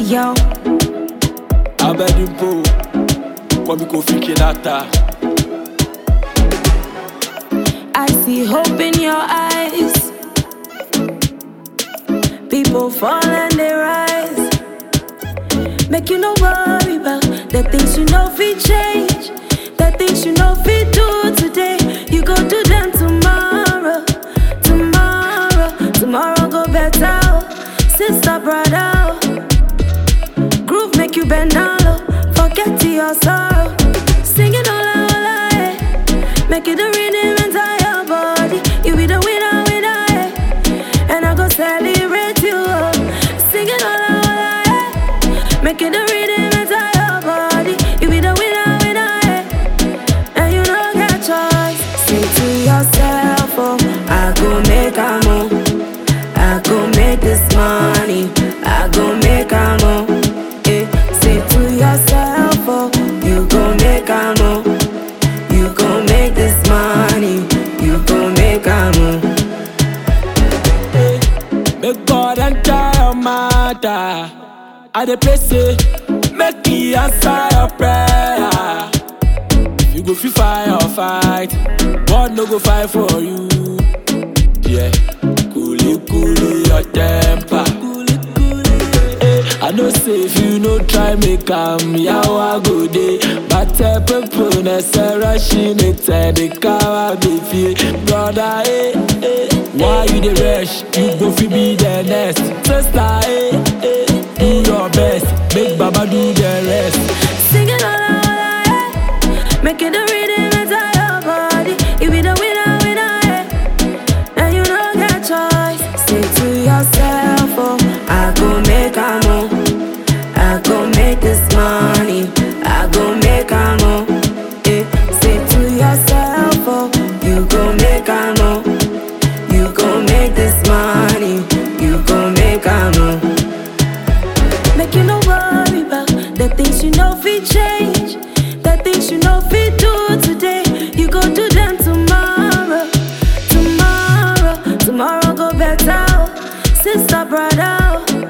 yo. abẹ́dínpó kọ́mi kò fi kí láta. I see hope in your eyes. People fall and they rise. Make you no worry about the things you know fi change. The things you know fi do today. You go do them tomorrow. Tomorrow, tomorrow go better. oh. Sister, brother. oh. Groove make you bend down low. Forget to your sorrow. Singing all out, all out, eh. Make it a rhythm inside your body. You be the winner, winner, eh. And I go celebrate you. oh. Singing all out, all out, eh. Make it a rhythm inside your body. You be the winner, winner, eh. And you don't get choice. Say to yourself, oh, I go make a move. I go make this money. I go make a move. Eh, say to yourself, oh, you go make a move. You go make this money. You go make a move. Make God enter your matter. I dey pray say, make He answer your prayer. You go fit fight or fight, God no go fight for you. Yeah, coolly coolly your temper. Eh, I know say if you no try make am yawa go dey But uh, people na say rushing it and the car be feel Brother eh eh Why you dey rush? You go fit be the next Sister eh eh Do your best Make Baba do the rest Singing all out, all out, eh. Make it a rhythm inside your body. You be the winner, winner, eh. And you don't get choice. Say to yourself, oh, I go make a move. I go make this money. I go make a move. Eh. Say to yourself, oh, you go make a move. You go make this money. You go make a move. Make you no worry about the things you know fi change. The things you know fi do today. You go do them tomorrow. Tomorrow, tomorrow go better. oh. Sister, brother.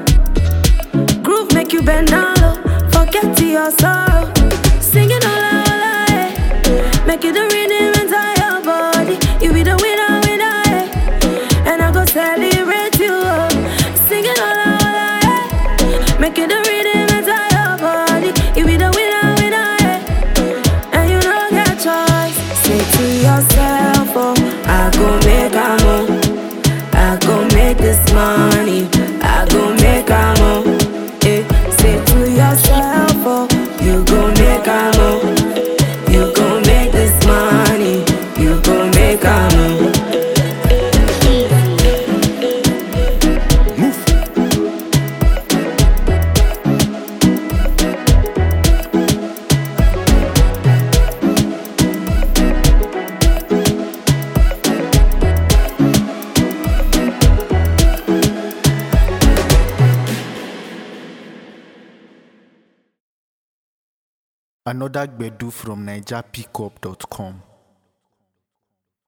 oh. Groove make you bend down low. Forget to your sorrow. Singing all out, all out, eh. Make it a rhythm inside your body. You be the winner, winner, eh. And I go celebrate you. oh. Singing all out, all out, eh. Make it a rhythm inside your body. You be the winner, winner, eh. And you don't get choice. Say to yourself, oh, I go make a move. I go make this money. I go make a move. Eh. Say to yourself, oh, you go make a move. You go make this money. You go make a move. Another Gbedu from NigerPickup.com.